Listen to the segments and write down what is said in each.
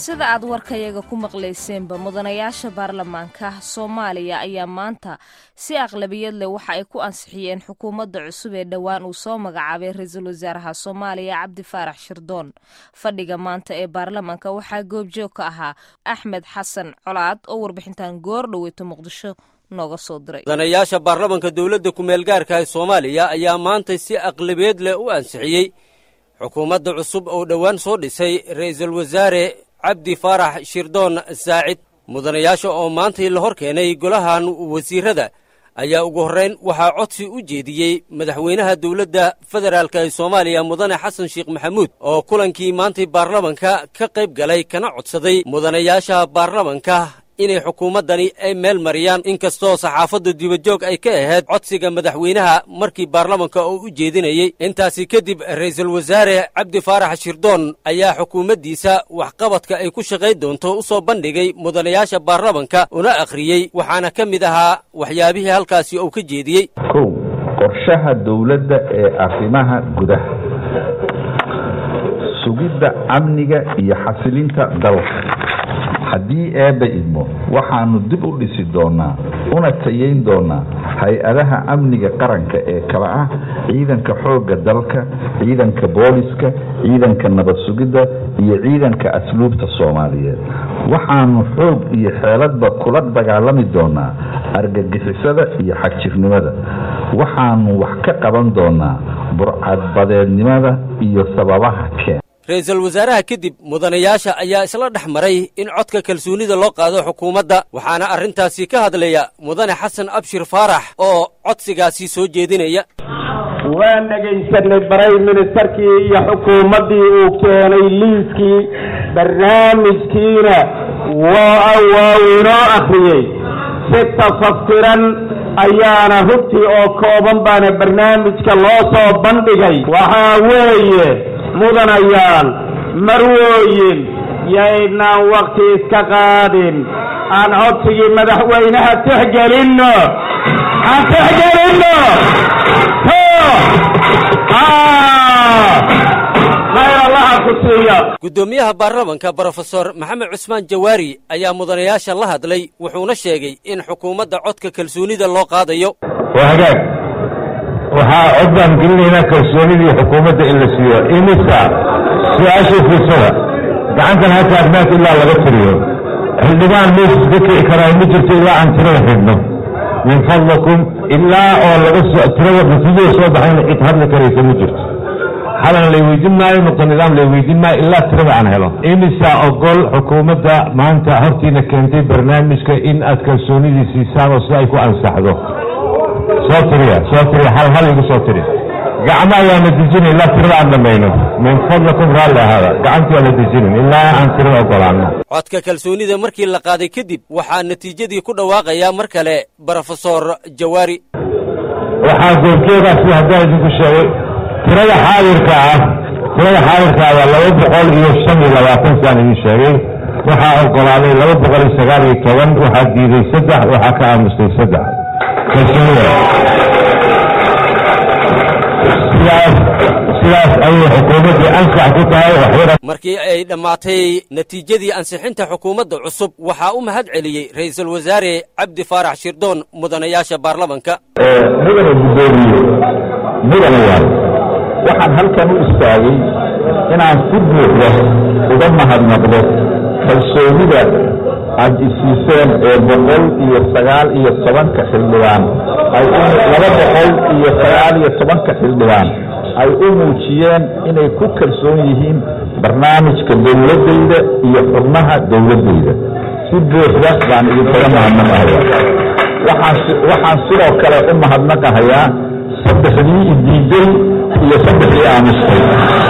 sida aad warkayaga ku maqlayseenba mudanayaasha baarlamaanka soomaaliya ayaa maanta si aqlabiyad leh waxa ay ku ansixiyeen xukuumadda cusub ee dhowaan uu soo magacaabay ra-iisul wasaaraha soomaaliya cabdi faarax shirdoon fadhiga maanta ee baarlamaanka waxaa goobjoog ka ahaa axmed xasan colaad oo warbixintan goor dhoweyto muqdisho nooga soo diray mudanayaasha baarlamanka dowladda ku-meelgaarka ee soomaaliya ayaa maanta si aqlabiyeed leh u ansixiyey xukuumadda cusub oo dhowaan soo dhisay ra'iisul wasaare cabdi faarax shirdoon saacid mudanayaasha oo maantai la hor keenay golahan wasiirada ayaa ugu horrayn waxaa codsi u jeediyey madaxweynaha dowladda federaalk ee soomaaliya mudane xasan sheekh maxamuud oo kulankii maantay baarlamanka ka qayb galay kana codsaday mudanayaasha baarlamanka inay xukuumaddani ay meel mariyaan inkastoo saxaafadda dibajoog ay ka ahayd codsiga madaxweynaha markii baarlamanka oo u jeedinayey intaasi kadib ra'iisul wasaare cabdi faarax shirdoon ayaa xukuumaddiisa waxqabadka ay ku shaqayn doonto u soo bandhigay mudanayaasha baarlamanka una akhriyey waxaana ka mid ahaa waxyaabihii halkaasi uu ka jeediyey kow qorshaha dowladda ee arrimaha gudaha sugidda amniga iyo xasilinta dalka haddii eebba idmo waxaanu dib u dhisi doonaa una tayeyn doonaa hay-adaha amniga qaranka ee kala ah ciidanka xoogga dalka ciidanka booliska ciidanka nabad sugidda iyo ciidanka asluubta soomaaliyeed waxaanu xoog iyo xeeladba kula dagaalami doonaa argagixisada iyo xagjirnimada waxaanu wax ka qaban doonaa burcadbadeednimada iyo sababaha keen ra-iisul wasaaraha kadib mudanayaasha ayaa isla dhex maray in codka kalsoonida loo qaado xukuumadda waxaana arrintaasi ka hadlaya mudane xasan abshir faarax oo codsigaasi soo jeedinaya waan dhegaysanay baray ministerkii iyo xukuumaddii uu keenay liiskii barnaamijkiina waa waa inoo akhriyey si tafaftiran ayaana hubtii oo kooban baana barnaamijka loo soo bandhigay waxaa weeye mudanayaal marwooyin yaynaan wakhti iska qaadin aan codsigii madaxweynaha tixgelinno aan tixgelinno khayr allaha ku siiya guddoomiyaha baarlamanka brofesor maxamed cusmaan jawaari ayaa mudanayaasha la hadlay wuxuuna sheegay in xukuumadda codka kalsoonida loo qaadayo waa hagaag waxaa cod baan gelinaynaa kalsoonidii xukuumadda in la siiyo imisa su-aashii fiirsada gacantan ha taagnaanta ilaa laga tiriyo xildhibaan mees iska kici karaa ma jirto ilaa aan tirada xidhno min fadlakum ilaa oo laga soo tirada natiijada soo baxayna cid hadli karaysa ma jirto xalan lay weydiin maayo nuqta nidaam lay weydiin maayo ilaa tirada aan helo imisa ogol xukuumadda maanta hortiina keentay barnaamijka in aad kalsoonidii siisaan oo si ay ku ansaxdo soo tiriya soo tiriya hal hal igu soo tiri gacmo ayaana dejinin ilaa tirada aan dhamayno min fadlakum raalli ahaada gacantii aana dejinin ilaa aan tirada ogolaano codka kalsoonida markii la qaaday kadib waxaa natiijadii ku dhawaaqayaa mar kale brofesor jawaari waxaa goobjoogaasi haddaan idinku sheegay tirada xaadirka ah tirada xaadirka ah waa laba boqol iyo shan iyo labaatan saan idin sheegay waxaa ogolaaday laba boqol iyo sagaal iyo toban waxaa diiday saddex waxaa ka aamustay saddex kalsoonida sidaas sidaas ayay xukuumaddii ansax ku tahay waxyara markii ay dhammaatay natiijadii ansixinta xukuumadda cusub waxaa u mahad celiyey ra'iisul wasaare cabdi faarax shirdoon mudanayaasha baarlamanka mudane guddoomiye mudanayaal waxaan halkan u istaagay inaan si buuxda uga mahadnaqdo kalsoonida aad isiiseen ee boqol iyo sagaal iyo tobanka xildhibaan ay laba boqol iyo sagaal iyo tobanka xildhibaan ay u muujiyeen inay ku kalsoon yihiin barnaamijka dowladdayda iyo xubnaha dowladdayda si buuxda baan idinkaga mahadnaqahayaa waxaan sidoo kale u mahadnaqahayaa saddexdii idiiday iyo saddexdii aamustay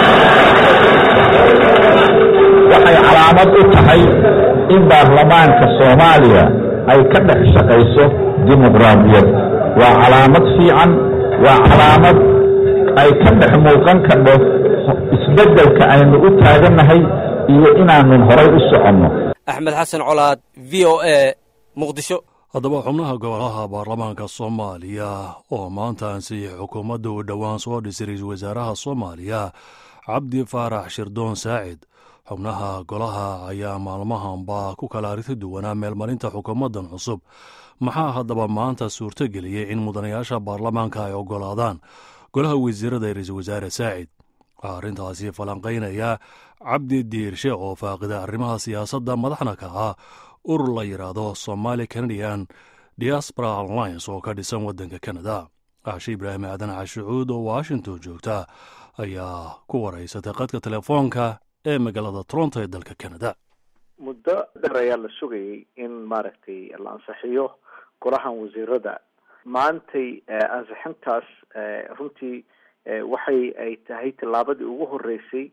waxay calaamad u tahay in baarlamaanka soomaaliya ay ka dhex shaqayso dimuqraadiyad waa calaamad fiican waa calaamad ay ka dhex muuqan kadho isbeddelka aynu u taagannahay iyo inaanun horay u soconno axmed xasan colaad v o a muqdisho haddaba xubnaha golaha baarlamaanka soomaaliya oo maanta ansixiyey xukuumadda uu dhowaan soo dhisay ra-iisul wasaaraha soomaaliya cabdi faarax shirdoon saacid xubnaha golaha ayaa maalmahanba ku kala arrinta duwanaa meelmarinta xukuumaddan cusub maxaa haddaba maanta suurto geliyey in mudanayaasha baarlamaanka ay oggolaadaan golaha wasiirada ee ra-iisul wasaare saacid waxaa arrintaasi falanqaynaya cabdi diirshe oo faaqida arrimaha siyaasadda madaxna ka ah urur la yidhaahdo somaali canadian diaspora alliance oo ka dhisan waddanka canada cashe ibraahim aadan cashucuud oo washington joogta ayaa ku waraysatay qadka telefoonka ee magaalada toronto ee dalka canada muddo dheer ayaa la sugayay in maaragtay la ansixiyo golahan wasiirada maantay ansixintaas runtii waxay ay tahay tallaabadii ugu horeysay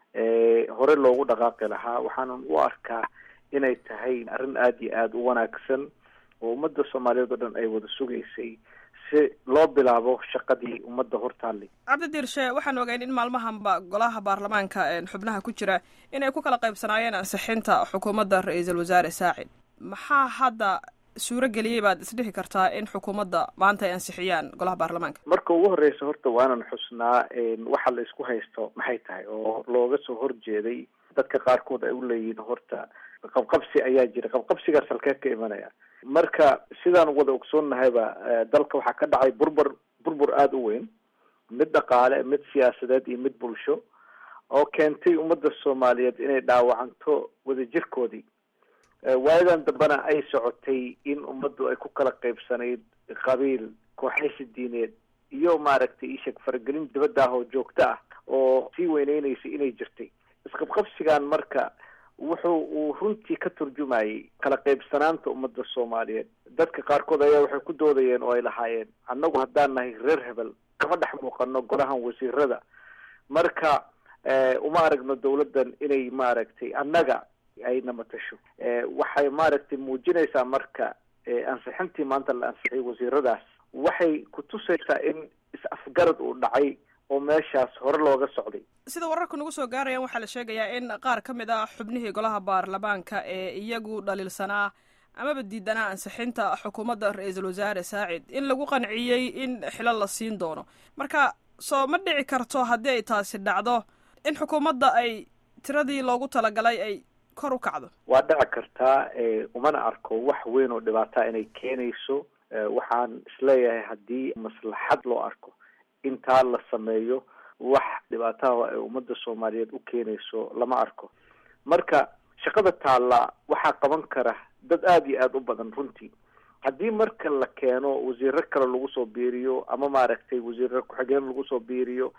hore loogu dhaqaaqi lahaa waxaanan u arkaa inay tahay arrin aada iyo aada u wanaagsan oo ummadda soomaaliyeed oo dhan ay wada sugaysay si loo bilaabo shaqadii ummadda hortaallay cabdi diirshe waxaan ogeyn in maalmahanba golaha baarlamaanka xubnaha ku jira inay ku kala qaybsanaayeen ansixinta xukuumadda ra-iisul wasaare saacid maxaa hadda suuro geliyey baad isdhihi kartaa in xukuumadda maanta ay ansixiyaan golaha baarlamaanka marka ugu horreysa horta waanan xusnaa waxa la isku haysto maxay tahay oo looga soo horjeeday dadka qaarkood ay u leeyihiin horta qabqabsi ayaa jira qabqabsigaas halkee ka imanaya marka sidaan wada ogsoonnahayba dalka waxaa ka dhacay burbur burbur aada u weyn mid dhaqaale mid siyaasadeed iyo mid bulsho oo keentay ummadda soomaaliyeed inay dhaawacanto wadajirkoodii waayadan dambena ay socotay in ummaddu ay ku kala qaybsanayd qabiil kooxaysi diineed iyo maaragtay isheg faragelin dibadda ah oo joogto ah oo sii weyneyneysay inay jirtay isqabqabsigan marka wuxuu uu runtii ka turjumayay kala qaybsanaanta ummadda soomaaliyeed dadka qaarkood ayaa waxay ku doodayeen oo ay lahaayeen annagu haddaan nahay reer hebel kama dhex muuqano golahan wasiirada marka uma aragno dawladdan inay maaragtay annaga ayna matasho waxay maaragtay muujinaysaa marka ansixintii maanta la ansixiyay wasiiradaas waxay kutusaysaa in is-afgarad uu dhacay oo meeshaas hore looga socday sida wararka nagu soo gaarayaan waxaa la sheegayaa in qaar ka mid ah xubnihii golaha baarlamaanka ee iyagu dhaliilsanaa amaba diidanaa ansixinta xukuumadda ra-iisul wasaare saacid in lagu qanciyey in xilo la siin doono marka soo ma dhici karto haddii ay taasi dhacdo in xukuumadda ay tiradii loogu talagalay ay kor u kacdo waa dhici kartaa umana arko wax weyn oo dhibaataa inay keenayso waxaan isleeyahay haddii maslaxad loo arko intaa la sameeyo wax dhibaataha ay ummadda soomaaliyeed u keenayso lama arko marka shaqada taalla waxaa qaban kara dad aada iyo aada u badan runtii haddii marka la keeno wasiiro kale lagu soo biiriyo ama maaragtay wasiiro ku-xigeen lagu soo biiriyo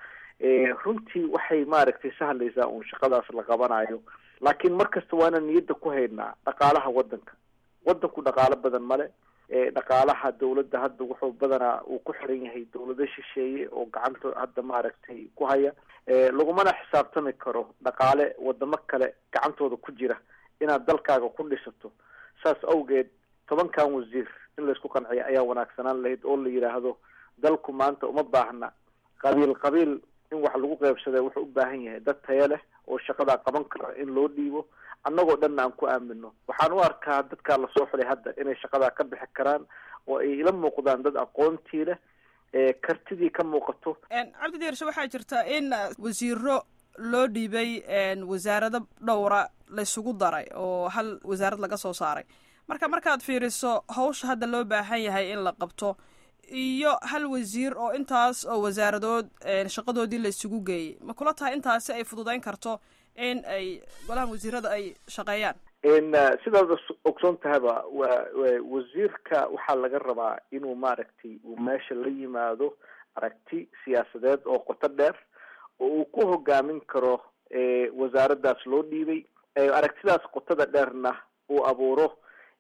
runtii waxay maaragtay sahlaysaa uun shaqadaas la qabanayo laakiin mar kasta waana niyadda ku haynaa dhaqaalaha waddanka waddanku dhaqaalo badan male dhaqaalaha dawladda hadda wuxuu badanaa uu ku xiran yahay dawlado shisheeye oo gacanta hadda maaragtay ku haya lagumana xisaabtami karo dhaqaale wadamo kale gacantooda ku jira inaad dalkaaga ku dhisato saas awgeed tobankan wasiir in laysku qanciyo ayaa wanaagsanaan lahayd oo la yidhaahdo dalku maanta uma baahna qabiil qabiil in wax lagu qeybsada wuxuu u baahan yahay dad taya leh oo shaqadaa qaban kara in loo dhiibo annagoo dhanna aan ku aamino waxaan u arkaa dadkaa lasoo xulay hadda inay shaqadaa ka bixi karaan oo ay ila muuqdaan dad aqoontii leh kartidii ka muuqato cabdi diirshe waxaa jirta in wasiiro loo dhiibay wasaarado dhowra laysugu daray oo hal wasaarad laga soo saaray marka markaad fiiriso hawsha hadda loo baahan yahay in la qabto iyo hal wasiir oo intaas oo wasaaradood shaqadoodii laysugu geeyey ma kula tahay intaasi ay fududeyn karto in ay golahan wasiirada ay shaqeeyaan sidaad ogsoon tahayba wa wasiirka waxaa laga rabaa inuu maaragtay uu meesha la yimaado aragti siyaasadeed oo qoto dheer oo uu ku hogaamin karo wasaaraddaas loo dhiibay aragtidaas qotada dheerna uu abuuro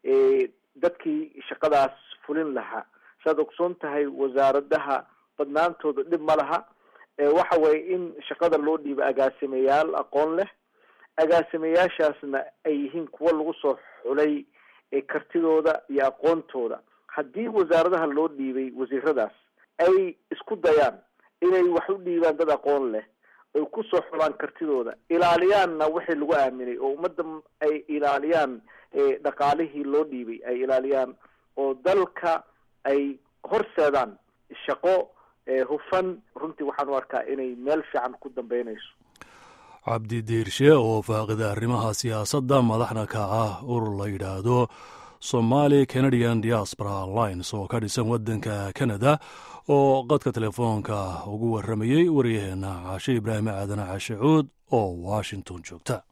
dadkii shaqadaas fulin lahaa saad ogsoon tahay wasaaradaha badnaantooda dhib ma laha waxa weeye in shaqada loo dhiibo agaasimayaal aqoon leh agaasimayaashaasna ay yihiin kuwo lagu soo xulay kartidooda iyo aqoontooda haddii wasaaradaha loo dhiibay wasiiradaas ay isku dayaan inay wax u dhiibaan dad aqoon leh ay kusoo xulaan kartidooda ilaaliyaanna wixii lagu aaminay oo ummadda ay ilaaliyaan dhaqaalihii loo dhiibay ay ilaaliyaan oo dalka ay horseedaan shaqo hufan runtii waxaan u arkaa inay meel fiican ku dambeynayso cabdi diirshe oo faaqida arrimaha siyaasadda madaxna ka ah urur la yidhaahdo somali canadian diaspora alliance oo ka dhisan waddanka canada oo qadka telefoonka ugu warramayey waryaheena caashe ibraahim aadan cashe cuud oo washington joogta